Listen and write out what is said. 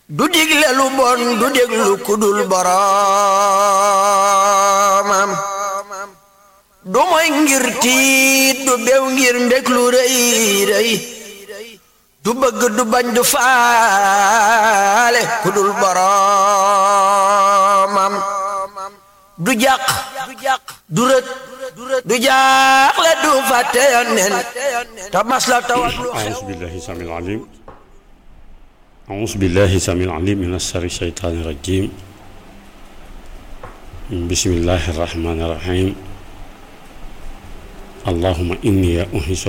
du digle lu bon du déglu kudul boroomam du moy ngir tiit du bew ngir mbég lu rëy rëy du bëgg du bañ du faale kudul boroomam du jàq du rët du jaaxle du fàtte yonnen te mas la tawat lu أعوذ بالله السميع العليم أعوذ بالله السميع العليم من الشر الشيطان الرجيم بسم الله الرحمن الرحيم اللهم إني أنهش